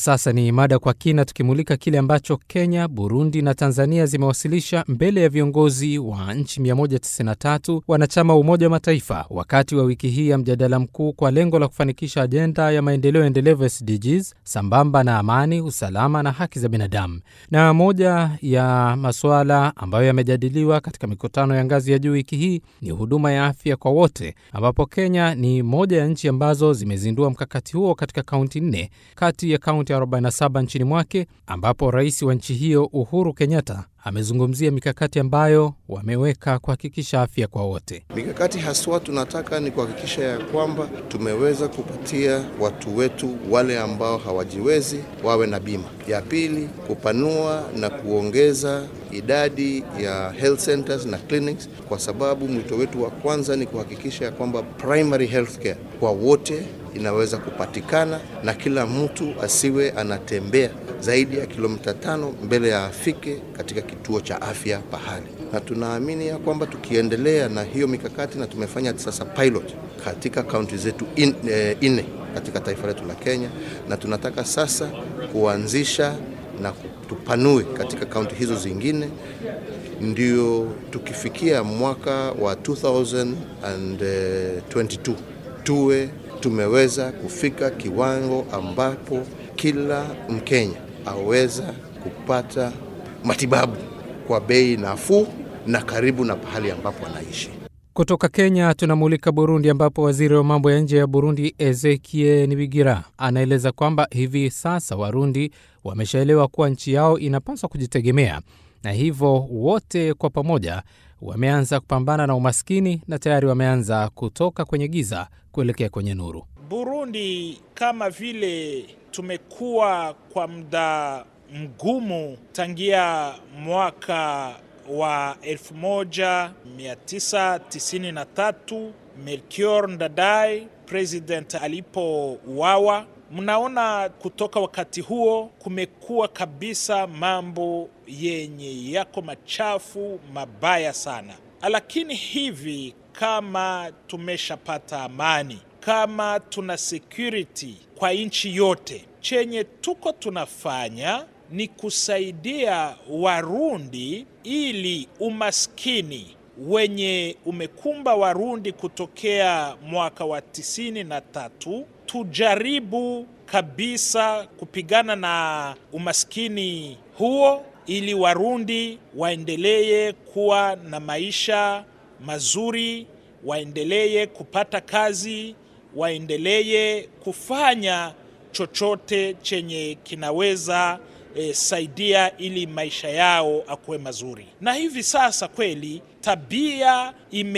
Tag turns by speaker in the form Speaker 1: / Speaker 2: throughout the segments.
Speaker 1: sasa ni mada kwa kina, tukimulika kile ambacho Kenya, Burundi na Tanzania zimewasilisha mbele ya viongozi wa nchi 193 wanachama wa Umoja wa Mataifa wakati wa wiki hii ya mjadala mkuu kwa lengo la kufanikisha ajenda ya maendeleo endelevu SDGs sambamba na amani, usalama na haki za binadamu. Na moja ya masuala ambayo yamejadiliwa katika mikutano ya ngazi ya juu wiki hii ni huduma ya afya kwa wote, ambapo Kenya ni moja ya nchi ambazo zimezindua mkakati huo katika kaunti nne kati ya kaunti 47 nchini mwake, ambapo rais wa nchi hiyo Uhuru Kenyatta amezungumzia mikakati ambayo wameweka kuhakikisha afya kwa wote.
Speaker 2: Mikakati haswa tunataka ni kuhakikisha ya kwamba tumeweza kupatia watu wetu wale ambao hawajiwezi wawe na bima. Ya pili, kupanua na kuongeza idadi ya health centers na clinics, kwa sababu mwito wetu wa kwanza ni kuhakikisha ya kwamba primary health care kwa wote inaweza kupatikana na kila mtu asiwe anatembea zaidi ya kilomita tano mbele ya afike katika kituo cha afya pahali, na tunaamini ya kwamba tukiendelea na hiyo mikakati, na tumefanya sasa pilot katika kaunti zetu in, eh, nne katika taifa letu la Kenya, na tunataka sasa kuanzisha na tupanue katika kaunti hizo zingine, ndio tukifikia mwaka wa 2022 tuwe tumeweza kufika kiwango ambapo kila Mkenya aweza kupata matibabu kwa bei nafuu na karibu na pahali ambapo anaishi.
Speaker 1: Kutoka Kenya tunamulika Burundi, ambapo waziri wa mambo ya nje ya Burundi Ezekie Nibigira anaeleza kwamba hivi sasa Warundi wameshaelewa kuwa nchi yao inapaswa kujitegemea na hivyo wote kwa pamoja wameanza kupambana na umaskini na tayari wameanza kutoka kwenye giza kuelekea kwenye nuru.
Speaker 3: Burundi kama vile tumekuwa kwa muda mgumu tangia mwaka wa 1993 Melchior Ndadaye president alipouawa. Mnaona kutoka wakati huo kumekuwa kabisa mambo yenye yako machafu mabaya sana, lakini hivi kama tumeshapata amani, kama tuna security kwa nchi yote, chenye tuko tunafanya ni kusaidia Warundi ili umaskini wenye umekumba Warundi kutokea mwaka wa tisini na tatu tujaribu kabisa kupigana na umaskini huo ili Warundi waendelee kuwa na maisha mazuri, waendelee kupata kazi, waendelee kufanya chochote chenye kinaweza e, saidia ili maisha yao akuwe mazuri. Na hivi sasa kweli tabia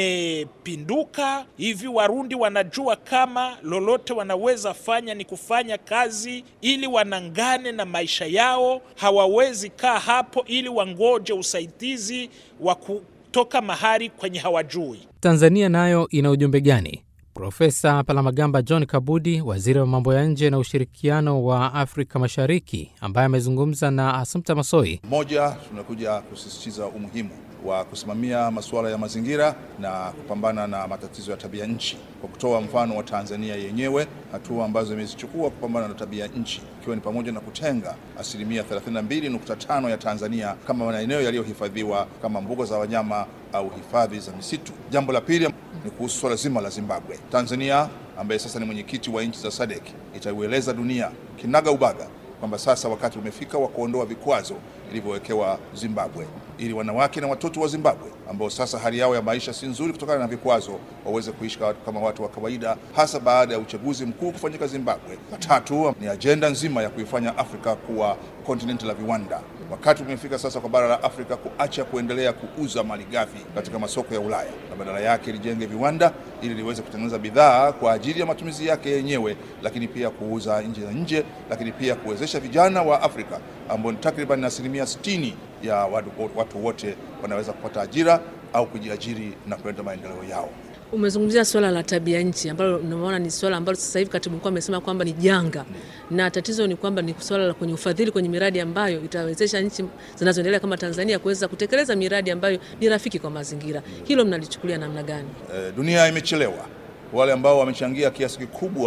Speaker 3: imepinduka hivi, Warundi wanajua kama lolote wanaweza fanya ni kufanya kazi ili wanangane na maisha yao. Hawawezi kaa hapo ili wangoje usaidizi wa kutoka mahali kwenye hawajui.
Speaker 1: Tanzania nayo ina ujumbe gani? Profesa Palamagamba John Kabudi, waziri wa mambo ya nje na ushirikiano wa Afrika Mashariki, ambaye amezungumza na Assumpta Masoi.
Speaker 4: Moja, tunakuja kusisitiza umuhimu wa kusimamia masuala ya mazingira na kupambana na matatizo ya tabia nchi kwa kutoa mfano wa Tanzania yenyewe, hatua ambazo imezichukua kupambana na tabia nchi, ikiwa ni pamoja na kutenga asilimia 32.5 ya Tanzania kama maeneo yaliyohifadhiwa kama mbuga za wanyama au hifadhi za misitu. Jambo la pili ni kuhusu swala zima la Zimbabwe. Tanzania ambaye sasa ni mwenyekiti wa nchi za SADC itaieleza dunia kinaga ubaga kwamba sasa wakati umefika wa kuondoa vikwazo vilivyowekewa Zimbabwe ili wanawake na watoto wa Zimbabwe ambao sasa hali yao ya maisha si nzuri kutokana na vikwazo waweze kuishi kama watu wa kawaida, hasa baada ya uchaguzi mkuu kufanyika Zimbabwe. La tatu ni ajenda nzima ya kuifanya Afrika kuwa kontinenti la viwanda. Wakati umefika sasa kwa bara la Afrika kuacha kuendelea kuuza malighafi katika masoko ya Ulaya na badala yake lijenge viwanda ili liweze kutengeneza bidhaa kwa ajili ya matumizi yake yenyewe, lakini pia kuuza nje na nje, lakini pia kuwezesha vijana wa Afrika ambao ni takriban asilimia 60 ya watu, watu wote wanaweza kupata ajira au kujiajiri na kuleta maendeleo yao.
Speaker 5: Umezungumzia swala la tabia nchi ambalo unaona ni swala ambalo sasa hivi katibu mkuu amesema kwamba ni janga na tatizo ni kwamba ni swala la kwenye ufadhili kwenye miradi ambayo itawezesha nchi zinazoendelea kama Tanzania kuweza kutekeleza miradi ambayo ni rafiki kwa mazingira. Hilo mnalichukulia namna gani?
Speaker 4: E, dunia imechelewa. Wale ambao wamechangia kiasi kikubwa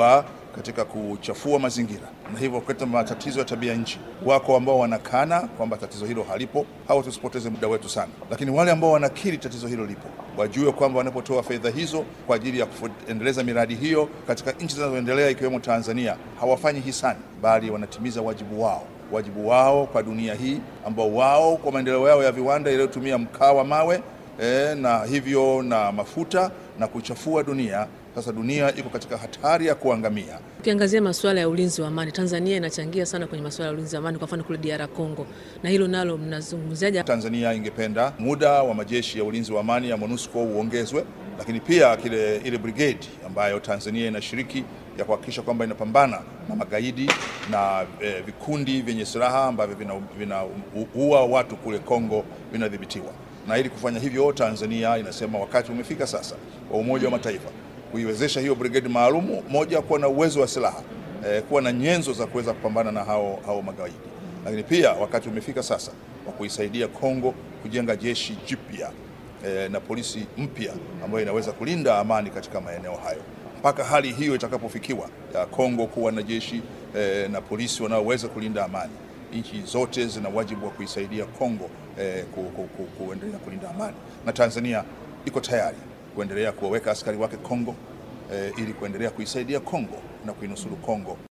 Speaker 4: katika kuchafua mazingira na hivyo kuleta matatizo ya tabia nchi. Wako ambao wanakana kwamba tatizo hilo halipo, hao tusipoteze muda wetu sana, lakini wale ambao wanakiri tatizo hilo lipo wajue kwamba wanapotoa fedha hizo kwa ajili ya kuendeleza miradi hiyo katika nchi zinazoendelea ikiwemo Tanzania, hawafanyi hisani, bali wanatimiza wajibu wao wajibu wao kwa dunia hii ambao wao kwa maendeleo yao ya viwanda yaliyotumia mkaa wa mawe e, na hivyo na mafuta na kuchafua dunia. Sasa dunia iko katika hatari ya kuangamia.
Speaker 5: Ukiangazia masuala ya ulinzi wa amani, Tanzania inachangia sana kwenye masuala ya ulinzi wa amani, kwa mfano kule DR Congo, na hilo nalo mnazungumziaje?
Speaker 4: Tanzania ingependa muda wa majeshi ya ulinzi wa amani ya MONUSCO uongezwe, lakini pia kile ile brigade ambayo Tanzania inashiriki ya kuhakikisha kwamba inapambana na magaidi na eh, vikundi vyenye silaha ambavyo vinaua watu kule Kongo vinadhibitiwa. Na ili kufanya hivyo, Tanzania inasema wakati umefika sasa wa Umoja wa Mataifa kuiwezesha hiyo brigade maalumu, moja, kuwa na uwezo wa silaha eh, kuwa na nyenzo za kuweza kupambana na hao, hao magaidi, lakini pia wakati umefika sasa wa kuisaidia Kongo kujenga jeshi jipya eh, na polisi mpya ambayo inaweza kulinda amani katika maeneo hayo mpaka hali hiyo itakapofikiwa ya Kongo kuwa na jeshi eh, na polisi wanaoweza kulinda amani. Nchi zote zina wajibu wa kuisaidia Kongo eh, ku, ku, ku, kuendelea kulinda amani, na Tanzania iko tayari kuendelea kuwaweka askari wake Kongo eh, ili kuendelea kuisaidia Kongo na kuinusuru Kongo.